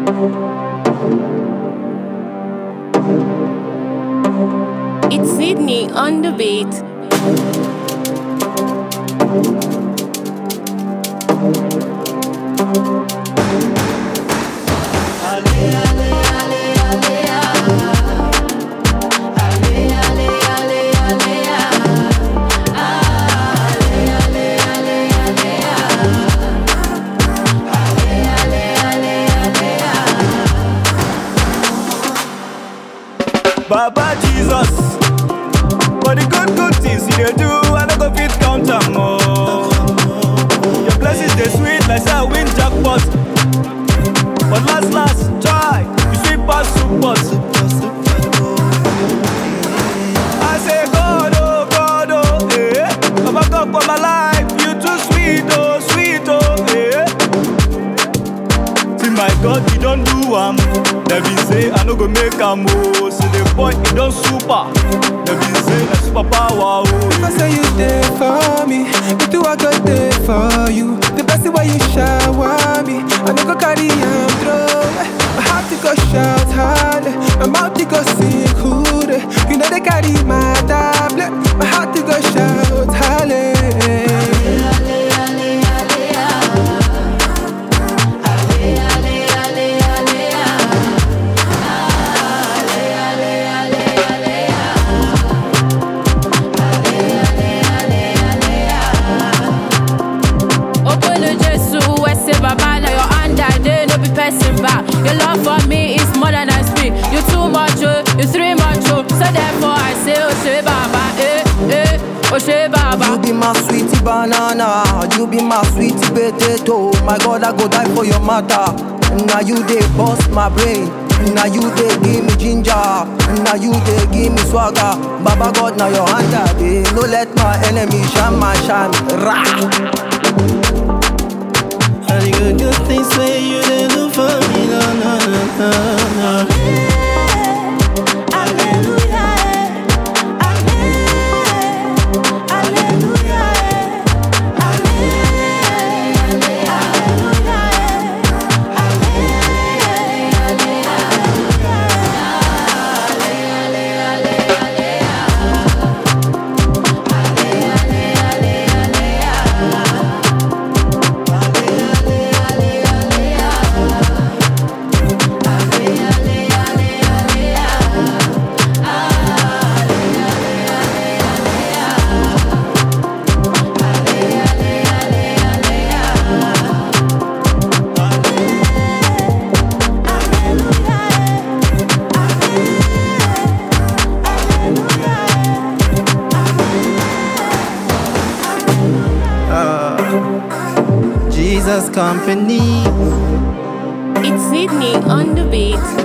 It's Sydney on the beat. Baba Jesus, for the good good things you dey do, I no go fit count am oh. Your blessings dey sweet like say I win jackpot, but last last try you sweet pass soup pot. I say God oh God oh, eh, Baba God for my life, you too sweet oh sweet oh, eh. See my God, he don't do am. Dem be say I no go make am oh. See the boy, he don super. Dem be say na super power oh. I say you there for me, me too I got there for you. The best way you shower me, I no go carry am through. My heart to go shout hard, my mouth to go sing hood. You know they carry my tablet, my heart to go shout hallelujah. Okolo Jesu, Wese Baba, now your hand I dey, no be person back. Your love for me is more than I speak. You too much, oh, you three much, oh. So therefore I say, Oshe Baba, eh, eh, Oshe You Baba. be my sweetie banana, you be my sweetie potato. My God, I go die for your matter. Now you dey bust my brain. Now you dey give me ginger. Now you dey give me swagger. Baba God, now your hand I dey. No let my enemy shine my shine. Rah! All the good, good things where you did do for me, no, no, no, no, no. Jesus company. It's Sydney on the beat.